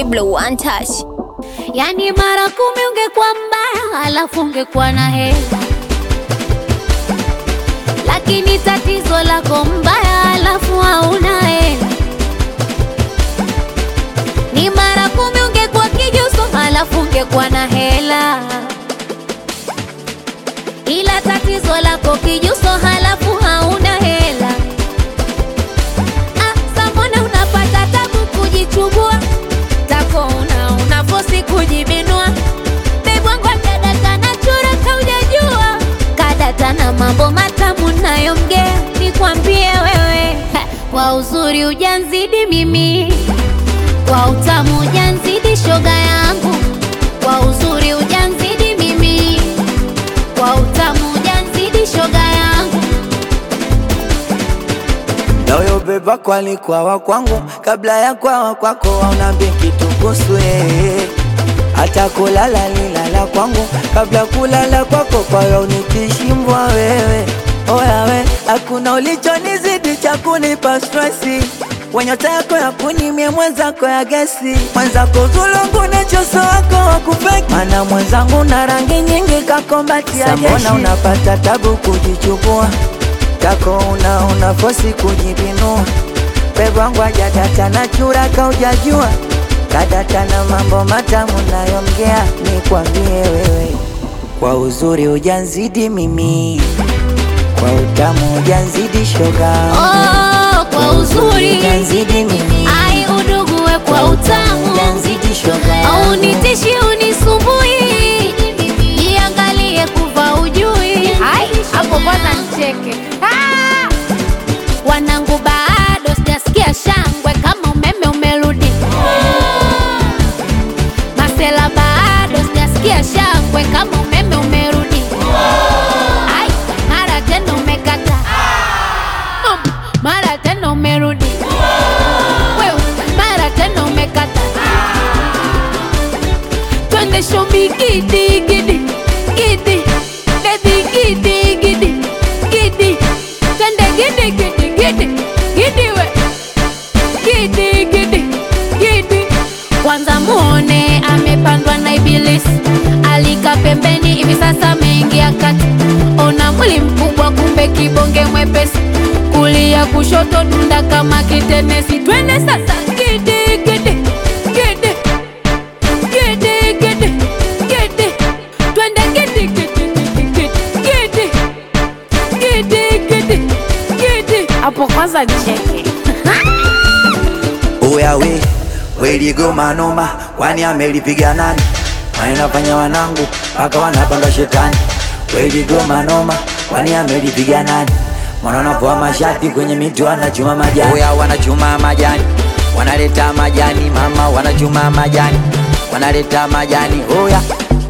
Diblo one touch. Yani mara kumi ungekuwa mbaya, alafu ungekuwa na hela, lakini tatizo lako mbaya, alafu hauna hela. Ni mara kumi ungekuwa kijuso, alafu ungekuwa na hela, ila tatizo lako kijuso, halafu hauna hela. Ah, sa mbona unapata tabu kujichubua tako una unafosi kujibinua bebwangu kadata na chura kaujajua kadata na mambo matamu nayomgea nikwambie wewe ha, kwa uzuri ujanzidi mimi kwa utamu ujanzidi shoga yangu kwa uzuri ujanzidi mimi kwa utamu ujanzidi shoga yangu Nayo beba kwalikuwa wa kwangu kabla ya kwawa kwako, waunambi kitu kuhusu yeye. Hata kulala lilala kwangu kabla kulala kwako, kwayo unikishimbwa wewe. Oya we, hakuna ulichonizidi cha kunipa stresi wenyota yako ya kunimie mwenzako ya gesi mwenzako zulungu na choso wako wakupeki mana mwenzangu na rangi nyingi kakombatia jeshi Mbona unapata tabu kujichukua kako una unafosi kujibinua pebwangu ajadata na chura kaujajua kadata na mambo matamu nayomgea nikwambie wewe kwa uzuri ujanzidi mimi kwa utamu ujanzidi shoga oh, kwa uzuri ujanzidi mimi ai udugue kwa utamu ujanzidi shoga au nitishi unisumbui jiangalie kuva ujui Hai, hapo kwanza nicheke Ah! wanangu bado sijasikia shangwe kama umeme umerudi masela bado sijasikia shangwe kama umeme umerudi Ai, mara tena umekata Um, mara tena umerudi wewe mara tena umekata twende shomi gidi gidi gidi bebi gidi gidi gidi twende gidi gidi gidi gidi we gidi gidi gidi kwanza muone amepandwa na ibilisi alika pembeni hivi sasa ameingia kati ona mwili mkubwa kumbe kibonge mwepesi kulia kushoto dunda kama kitenesi twende sasa gidi gidi gidi gidi gidi gidi twende gidi gidi gidi gidi gidi gidi gidi hapo kwanza nicheke Oya we, we ligoma noma, kwani amelipiga nani? Wanafanya wanangu mpaka wanapanga shetani. We ligoma noma, kwani amelipiga nani? Mwana wanapoa mashati kwenye miti wanachuma majani. Oya wanachuma majani, wanaleta majani mama, wanachuma majani, wanaleta majani. Oya